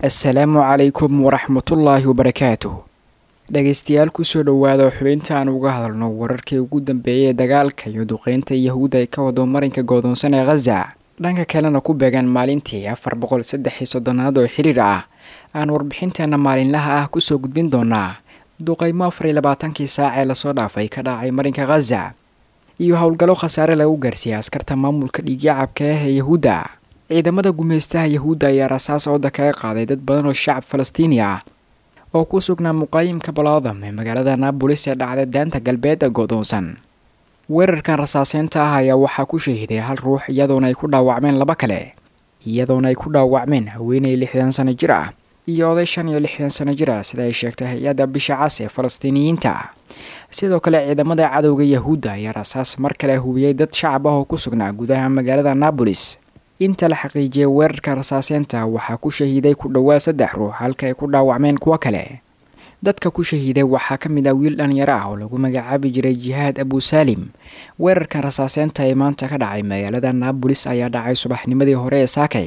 assalaamu calaykum waraxmatullaahi wabarakaatuh dhegaystayaal kusoo dhowaada xubinta aan uga hadalno wararkii ugu dambeeyay ee dagaalka iyo duqeynta yahuudda ay ka wado marinka goodoonsan ee khaza dhanka kalena ku beegaan maalintii afar boqol saddex iyo soddonaad oo xiriir ah aan warbixinteena maalinlaha ah kusoo gudbin doonaa duqeymo afar iyo labaatankii saac ee lasoo dhaafay ka dhacay marinka khaza iyo howlgallo khasaare lagu gaarsiiyey askarta maamulka dhiigyacabka ah ee yahuudda ciidamada gumaystaha yahuudda ayaa rasaas ooda kaga qaaday dad badan oo shacab falastiini ah oo ku sugnaa muqaayimka balaadam ee magaalada naabolis ee dhacda daanta galbeed ee godoonsan weerarkan rasaaseynta ah ayaa waxaa ku shahiday hal ruux iyadoona ay ku dhaawacmeen laba kale iyadoona ay ku dhaawacmeen haweeney lixdan sano jir ah iyo oday shan iyo lixdan sano jir ah sida ay sheegtay hay-adda bisha cas ee falastiiniyiinta sidoo kale ciidamada cadowga yahuudda ayaa rasaas mar kale hubiyey dad shacab ah oo ku sugnaa gudaha magaalada naabolis inta la xaqiijiyay weerarka rasaaseynta waxaa ku shahiiday ku dhowaad saddex ruux halka ay ku dhaawacmeen kuwo kale dadka ku shahiiday waxaa ka mid ah wiil dhalinyaro ah oo lagu magacaabi jiray jihaad abusaalim weerarkan rasaaseynta ee maanta ka dhacay magaalada naabolis ayaa dhacay subaxnimadii hore ee saakay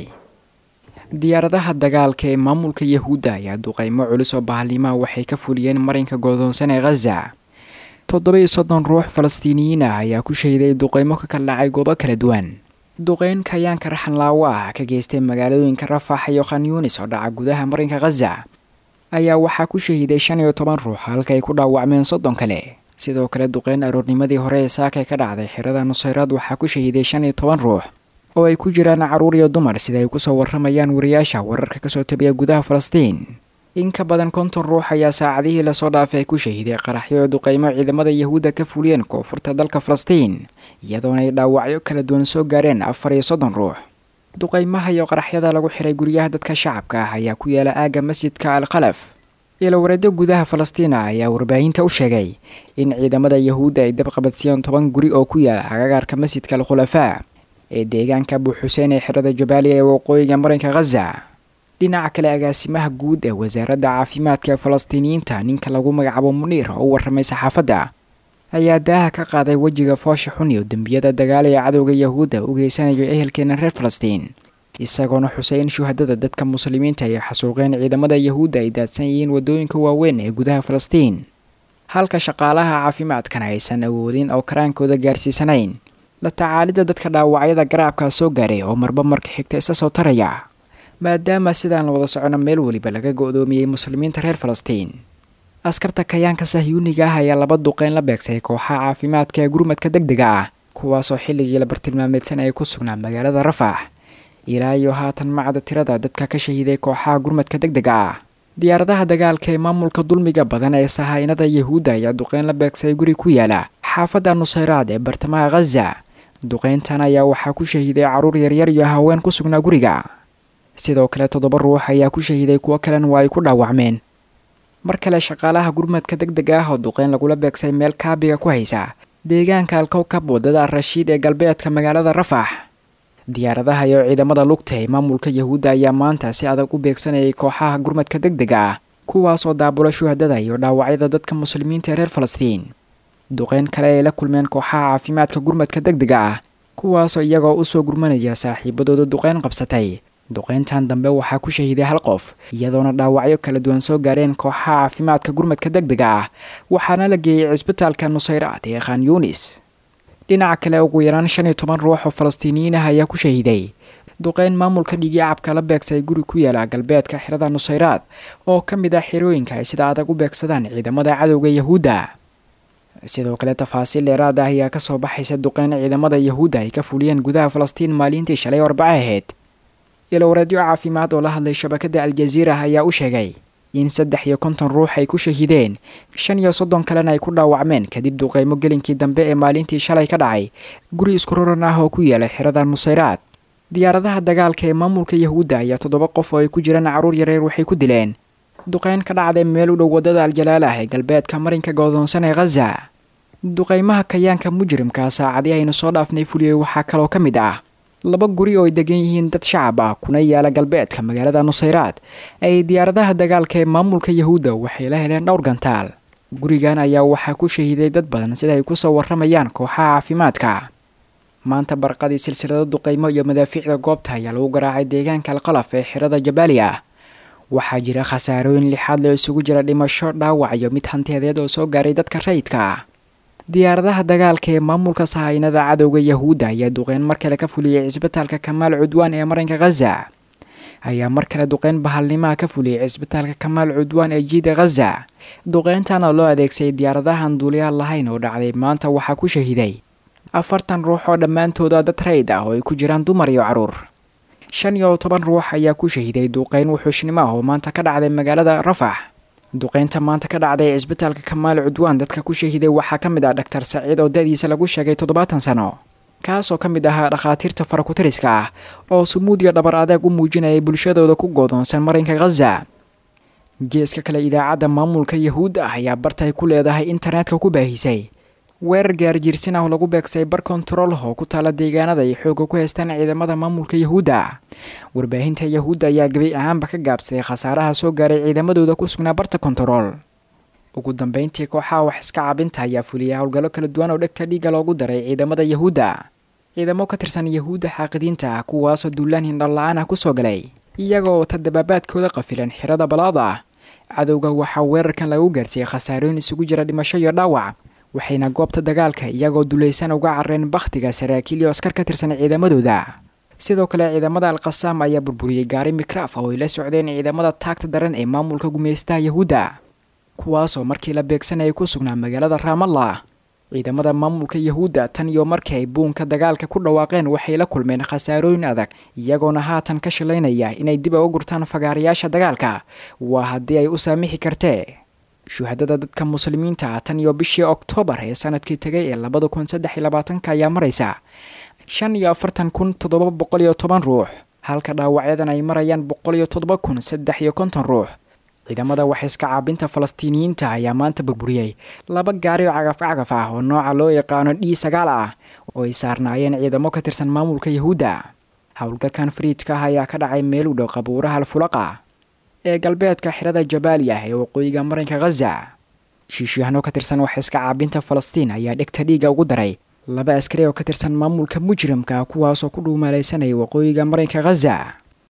diyaaradaha dagaalka ee maamulka yahuudda ayaa duqeymo culus oo bahalnimaha waxay ka fuliyeen marinka goodoonsan ee khaza toddoba-iyo soddon ruux falastiiniyiin ah ayaa ku shahiday duqeymo ka kala dhacay goobo kala duwan duqeyn kayaanka raxanlaawo ah ka geystay magaalooyinka rafax iyo khanyuunis oo dhaca gudaha marinka khaza ayaa waxaa ku shahiday shan iyo toban ruux halka ay ku dhaawacmeen soddon kale sidoo kale duqeyn aroornimadii hore ee saakay ka dhacday xirada nusayraad waxaa ku shahiday shan iyo toban ruux oo ay ku jiraan caruur iyo dumar sida ay kusoo waramayaan wariyaasha wararka kasoo tabiya gudaha falastiin in ka badan konton ruux ayaa saacadihii lasoo dhaafay ku shahiday qaraxyo oo duqeymo ciidamada yahuudda ka fuliyeen koonfurta dalka falastiin iyadoona ay dhaawacyo kala duwan soo gaareen afar iyo soddon ruux duqeymaha iyo qaraxyada lagu xiray guryaha dadka shacabka ah ayaa ku yaala aagga masjidka al khalaf ilowareedyo gudaha falastiina ayaa warbaahinta u sheegay in ciidamada yahuudda ay dabqabadsiiyeen toban guri oo ku yaala agagaarka masjidka al khulafaa ee deegaanka abuxuseen ee xirada jabaaliya ee waqooyiga marinka khaza dhinaca kale agaasimaha guud ee wasaaradda caafimaadka ee falastiiniyiinta ninka lagu magacaabo muniir oo u warramay saxaafadda ayaa daaha ka qaaday wejiga foosha xun iyo dembiyada dagaal ee cadowga yahuudda u geysanayo ehelkeena reer falastiin isagoona xusay in shuhadada dadka muslimiinta ay xasuuqeen ciidamada yahuudda ay daadsan yihiin waddooyinka waaweyn ee gudaha falastiin halka shaqaalaha caafimaadkana aysan awoodin oo karaankooda gaarsiisanayn la tacaalidda dadka dhaawacyada garaabkaa soo gaaray oo marba marka xigta isa soo taraya maadaama sidaan la wada socono meel weliba laga go-doomiyey muslimiinta reer falastiin askarta kayaanka sahyuuniga ah ayaa laba duqeyn la beegsay kooxaha caafimaadka ee gurmadka deg dega ah kuwaasoo xilligii la bartilmaameedsan ay ku sugnaa magaalada rafax ilaa iyo haatan macda tirada dadka ka shahiiday kooxaha gurmadka deg dega ah diyaaradaha dagaalka ee maamulka dulmiga badan ee sahaynada yahuudda ayaa duqeyn la beegsay guri ku yaala xaafadda nusayraad ee bartamaha khaza duqeyntan ayaa waxaa ku shahiiday carruur yaryar iyo haween ku sugnaa guriga sidoo kale toddoba ruux ayaa ku shahiiday kuwo kalena waa ay ku dhaawacmeen mar kale shaqaalaha gurmadka deg deg ah oo duqeyn lagula beegsay meel kaabiga ku haysa deegaanka alkowkab waddada rashiid ee galbeedka magaalada rafax diyaaradaha iyo ciidamada lugta ee maamulka yahuudda ayaa maanta si adag u beegsanayay kooxaha gurmadka deg dega ah kuwaasoo daabula shuhadada iyo dhaawacyada dadka muslimiinta ee reer falastiin duqeyn kale ay la kulmeen kooxaha caafimaadka gurmadka deg dega ah kuwaasoo iyagoo usoo gurmanaya saaxiibadooda duqeyn qabsatay duqeyntan dambe waxaa ku shahiiday hal qof iyadoona dhaawacyo kala duwan soo gaareen kooxaha caafimaadka gurmadka deg dega ah waxaana la geeyey cisbitaalka nusayraad ee khan yuunis dhinaca kale ugu yaraan shan iyo toban ruux oo falastiiniyiin ah ayaa ku shahiiday duqeyn maamulka dhiigyacabka la beegsay guri ku yaala galbeedka xirada nusayraad oo ka mid ah xirooyinka ay sida adag u beegsadaan ciidamada cadowga yahuudda sidoo kale tafaasiil dheeraad ah ayaa kasoo baxaysa duqeyn ciidamada yahuudda ay ka fuliyeen gudaha falastiin maalintii shalay arbaco ahayd ilowareedyo caafimaad oo la hadlay shabakada aljaziira ayaa u sheegay in saddex iyo konton ruux ay ku shahiideen shan iyo soddon kalena ay ku dhaawacmeen kadib duqeymo gelinkii dambe ee maalintii shalay ka dhacay guri isku roran ah oo ku yeelay xirada nusayraad diyaaradaha dagaalka ee maamulka yahuudda ayaa toddoba qof oo ay ku jiraan carruur yareer waxay ku dileen duqeyn ka dhacday meel u dhow waddada aljalaal ah ee galbeedka marinka goodoonsan ee khaza duqeymaha kayaanka mujrimka saacadii aynu soo dhaafnay fuliyey waxaa kaloo ka mid ah laba guri oo ay degan yihiin dad shacab ah kuna yaala galbeedka magaalada nusayraad ay diyaaradaha dagaalka ee maamulka yahuudda waxay la heleen dhowr gantaal gurigan ayaa waxaa ku shahiiday dad badan sida ay kusoo waramayaan kooxaha caafimaadka maanta barqadii silsilado duqeymo iyo madaafiicda goobta ayaa lagu garaacay deegaanka alqalaf ee xirada jabaali ah waxaa jira khasaarooyin lixaad loo isugu jira dhimasho dhaawac iyo mid hantiyadeed oo soo gaaray dadka rayidka ah diyaaradaha dagaalka ee maamulka sahaynada cadowga yahuudda ayaa duqeyn mar kale ka fuliyey cisbitaalka kamaal cudwaan ee marinka khaza ayaa mar kale duqeyn bahalnimaha ka fuliyey cisbitaalka kamaal cudwaan ee jiida khaza duqeyntan oo loo adeegsaday diyaaradahan duuliyaal lahayn oo dhacday maanta waxaa ku shahiday afartan ruux oo dhammaantooda dad rayd ah oo ay ku jiraan dumar iyo caruur shan iyo toban ruux ayaa ku shahiday duqeyn wuxuushnimo ah oo maanta ka dhacday magaalada rafax duqeynta maanta ka dhacday cisbitaalka kamaal cudwaan dadka ku shahiday waxaa ka mid ah dhaktar saciid oo da-diisa lagu sheegay toddobaatan sano kaasoo ka mid ahaa dhakhaatiirta farakutiriska ah oo sumuud iyo dhabar adeeg u muujinayay bulshadooda ku goodoonsan marinka khaza geeska kale idaacadda maamulka yahuudda ah ayaa bartay ku leedahay internetka ku baahisay weerar gaarjiirsin ah oo lagu beegsay bar kontarool oo ku taala deegaanada ay xoogga ku haystaan ciidamada maamulka yahuudda warbaahinta yahuudda ayaa gabay ahaanba ka gaabsaday khasaaraha soo gaaray ciidamadooda ku sugnaa barta kontarool ugu dambeyntii kooxaha wax iska cabinta ayaa fuliyay howlgallo kala duwan oo dhegta dhiigga loogu daray ciidamada yahuudda ciidamo ka tirsan yahuudda xaaqidiinta ah kuwaasoo duulaan hindhala-aan ah kusoo galay iyagoo wata dabaabaadkooda qafilan xirada balaad ah cadowga waxaa weerarkan lagu gaarsiiyey khasaarooyin isugu jira dhimasho iyo dhaawac waxayna goobta dagaalka iyagoo dulaysan uga carreen bakhtiga saraakiil iyo askar ka tirsan ciidamadooda sidoo kale ciidamada alkhasaam ayaa burburiyey gaari mikraaf oo ay la socdeen ciidamada taagta daran ee maamulka gumaystaha yahuudda kuwaasoo markii la beegsanayay ku sugnaa magaalada raamallah ciidamada maamulka yahuudda tan iyo markii ay buunka dagaalka ku dhawaaqeen waxay la kulmeen khasaarooyin adag iyagoona haatan ka shilaynaya inay dib uga gurtaan fagaarayaasha dagaalka waa haddii ay u saamixi kartee shuhadada dadka muslimiinta ah tan iyo bishii oktoobar ee sanadkii tegay ee labada kun saddex iyo labaatanka ayaa maraysa shan iyo afartan kun toddoba boqol iyo toban ruux halka dhaawacyadan ay marayaan boqol iyo toddoba kun saddex iyo konton ruux ciidamada waxaiska caabinta falastiiniyiinta ayaa maanta burburiyey laba gaari oo cagaf cagaf ah oo nooca loo yaqaano d sagaal ah oo ay saarnaayeen ciidamo ka tirsan maamulka yahuudda howlgalkan fariidka ah ayaa ka dhacay meel u dhow qabuuraha alfulaqa ee galbeedka xirada jabaaliya ee waqooyiga marinka khaza shiishyahano ka tirsan waxaiska caabinta falastiin ayaa dhegta dhiiga ugu daray laba askari oo ka tirsan maamulka mujrimka kuwaasoo ku dhuumaalaysanaya waqooyiga marinka khaza